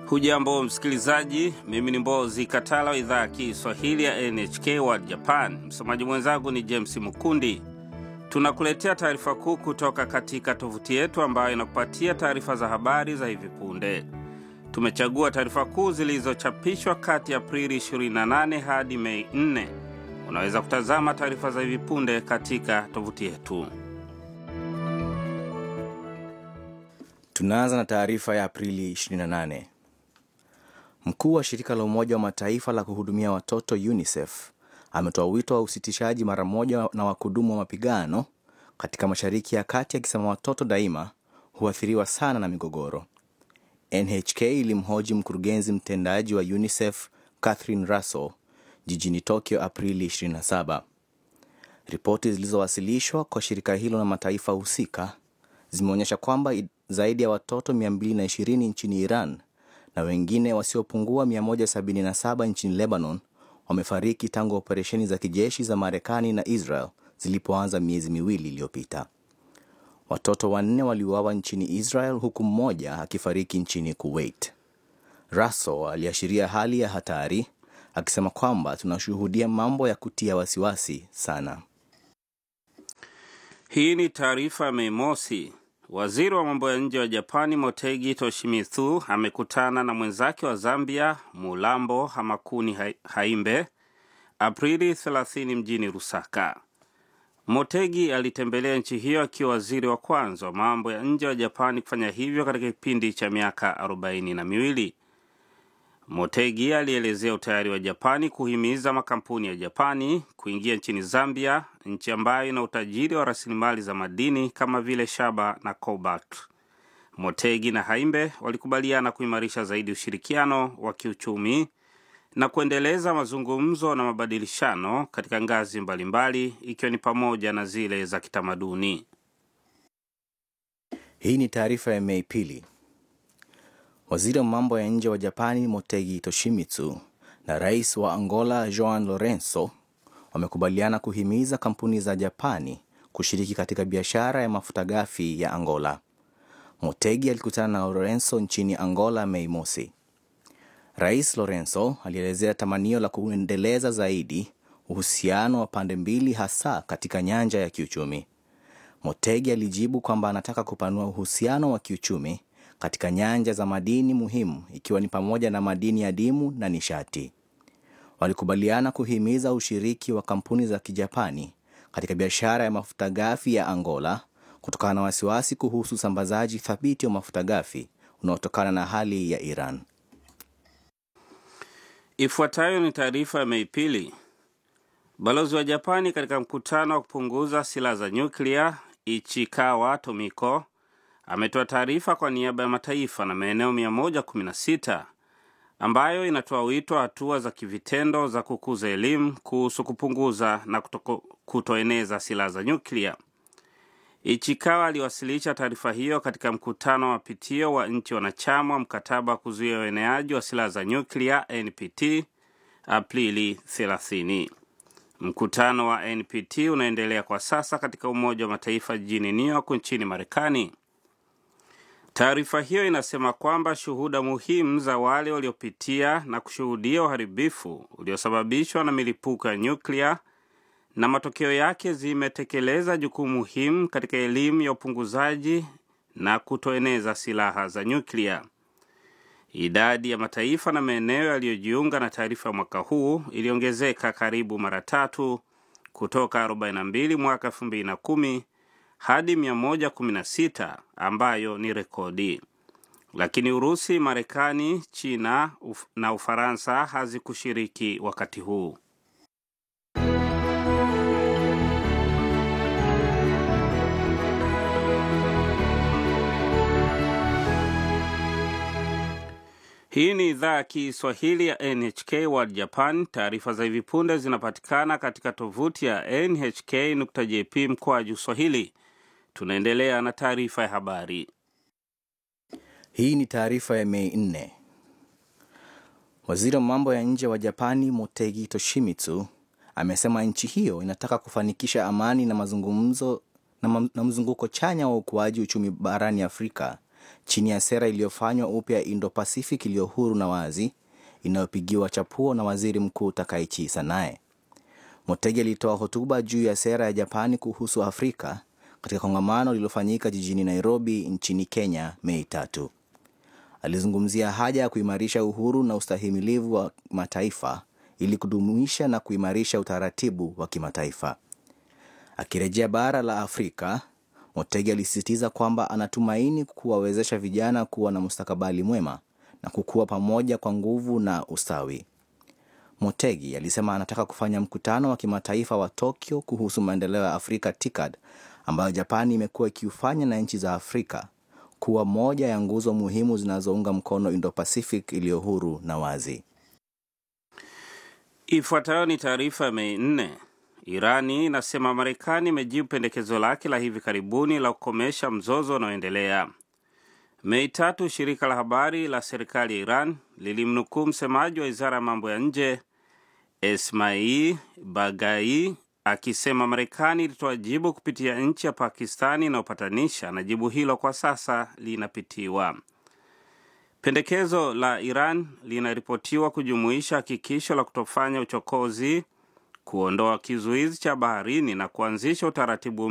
Hujambo msikilizaji, mimi ni Mbozi Katala wa idhaa ya Kiswahili ya NHK World Japan. Msomaji mwenzangu ni James Mukundi. Tunakuletea taarifa kuu kutoka katika tovuti yetu ambayo inakupatia taarifa za habari za hivi punde. Tumechagua taarifa kuu zilizochapishwa kati ya Aprili 28 hadi Mei 4. Unaweza kutazama taarifa za hivi punde katika tovuti yetu. Tunaanza na taarifa ya Aprili 28. Mkuu wa shirika la Umoja wa Mataifa la kuhudumia watoto UNICEF ametoa wito wa usitishaji mara moja na wakudumu wa mapigano katika Mashariki ya Kati, akisema watoto daima huathiriwa sana na migogoro. NHK ilimhoji mkurugenzi mtendaji wa UNICEF Catherine Russell jijini Tokyo Aprili 27. Ripoti zilizowasilishwa kwa shirika hilo na mataifa husika zimeonyesha kwamba zaidi ya watoto 220 nchini Iran na wengine wasiopungua 177 nchini Lebanon wamefariki tangu operesheni za kijeshi za Marekani na Israel zilipoanza miezi miwili iliyopita. Watoto wanne waliuawa nchini Israel huku mmoja akifariki nchini Kuwait. Russell aliashiria hali ya hatari akisema kwamba tunashuhudia mambo ya kutia wasiwasi sana. Hii ni taarifa ya Mei Mosi. Waziri wa mambo ya nje wa Japani Motegi Toshimitsu amekutana na mwenzake wa Zambia Mulambo Hamakuni Haimbe Aprili 30 mjini Lusaka. Motegi alitembelea nchi hiyo akiwa waziri wa kwanza wa mambo ya nje wa Japani kufanya hivyo katika kipindi cha miaka arobaini na miwili. Motegi alielezea utayari wa Japani kuhimiza makampuni ya Japani kuingia nchini Zambia, nchi ambayo ina utajiri wa rasilimali za madini kama vile shaba na cobalt. Motegi na Haimbe walikubaliana kuimarisha zaidi ushirikiano wa kiuchumi na kuendeleza mazungumzo na mabadilishano katika ngazi mbalimbali ikiwa ni pamoja na zile za kitamaduni. Hii ni taarifa ya Mei pili. Waziri wa mambo ya nje wa Japani Motegi Toshimitsu na rais wa Angola Joao Lorenzo wamekubaliana kuhimiza kampuni za Japani kushiriki katika biashara ya mafuta ghafi ya Angola. Motegi alikutana na Lorenzo nchini Angola Mei mosi. Rais Lorenzo alielezea tamanio la kuendeleza zaidi uhusiano wa pande mbili, hasa katika nyanja ya kiuchumi. Motegi alijibu kwamba anataka kupanua uhusiano wa kiuchumi katika nyanja za madini muhimu ikiwa ni pamoja na madini ya dimu na nishati. Walikubaliana kuhimiza ushiriki wa kampuni za Kijapani katika biashara ya mafuta ghafi ya Angola kutokana na wasiwasi kuhusu usambazaji thabiti wa mafuta ghafi unaotokana na hali ya Iran. Ifuatayo ni taarifa ya Mei pili. Balozi wa Japani katika mkutano wa kupunguza silaha za nyuklia Ichikawa Tomiko ametoa taarifa kwa niaba ya mataifa na maeneo 116 ambayo inatoa wito wa hatua za kivitendo za kukuza elimu kuhusu kupunguza na kutoko, kutoeneza silaha za nyuklia. Ichikawa aliwasilisha taarifa hiyo katika mkutano wa mapitio wa nchi wanachama wa mkataba wa kuzuia ueneaji wa silaha za nyuklia NPT Aprili 30. Mkutano wa NPT unaendelea kwa sasa katika Umoja wa Mataifa jijini New York nchini Marekani. Taarifa hiyo inasema kwamba shuhuda muhimu za wale waliopitia na kushuhudia uharibifu uliosababishwa na milipuko ya nyuklia na matokeo yake zimetekeleza jukumu muhimu katika elimu ya upunguzaji na kutoeneza silaha za nyuklia. Idadi ya mataifa na maeneo yaliyojiunga na taarifa ya mwaka huu iliongezeka karibu mara tatu kutoka 42 mwaka 2010 hadi 116 ambayo ni rekodi, lakini Urusi, Marekani, China uf na Ufaransa hazikushiriki wakati huu. Hii ni idhaa ya Kiswahili ya NHK World Japan. Taarifa za hivi punde zinapatikana katika tovuti ya nhk.jp mkoaju swahili. Tunaendelea na taarifa ya habari. Hii ni taarifa ya Mei nne. Waziri wa mambo ya nje wa Japani Motegi Toshimitsu amesema nchi hiyo inataka kufanikisha amani na mazungumzo na, na mzunguko chanya wa ukuaji uchumi barani Afrika chini ya sera iliyofanywa upya Indo-Pacific iliyo huru na wazi inayopigiwa chapuo na waziri mkuu Takaichi Sanae. Motegi alitoa hotuba juu ya sera ya Japani kuhusu Afrika katika kongamano lililofanyika jijini Nairobi nchini Kenya Mei tatu. Alizungumzia haja ya kuimarisha uhuru na ustahimilivu wa mataifa ili kudumisha na kuimarisha utaratibu wa kimataifa. Akirejea bara la Afrika, Motegi alisisitiza kwamba anatumaini kuwawezesha vijana kuwa na mustakabali mwema na kukua pamoja kwa nguvu na ustawi. Motegi alisema anataka kufanya mkutano wa kimataifa wa Tokyo kuhusu maendeleo ya Afrika TICAD ambayo Japani imekuwa ikiufanya na nchi za Afrika kuwa moja ya nguzo muhimu zinazounga mkono Indo-Pacific iliyo huru na wazi. Ifuatayo ni taarifa ya Mei nne. Irani inasema Marekani imejibu pendekezo lake la hivi karibuni la kukomesha mzozo unaoendelea. Mei tatu, shirika la habari la serikali ya Iran lilimnukuu msemaji wa wizara ya mambo ya nje Esmail Bagai akisema Marekani ilitoa jibu kupitia nchi ya Pakistani inayopatanisha na jibu hilo kwa sasa linapitiwa. Pendekezo la Iran linaripotiwa kujumuisha hakikisho la kutofanya uchokozi, kuondoa kizuizi cha baharini na kuanzisha utaratibu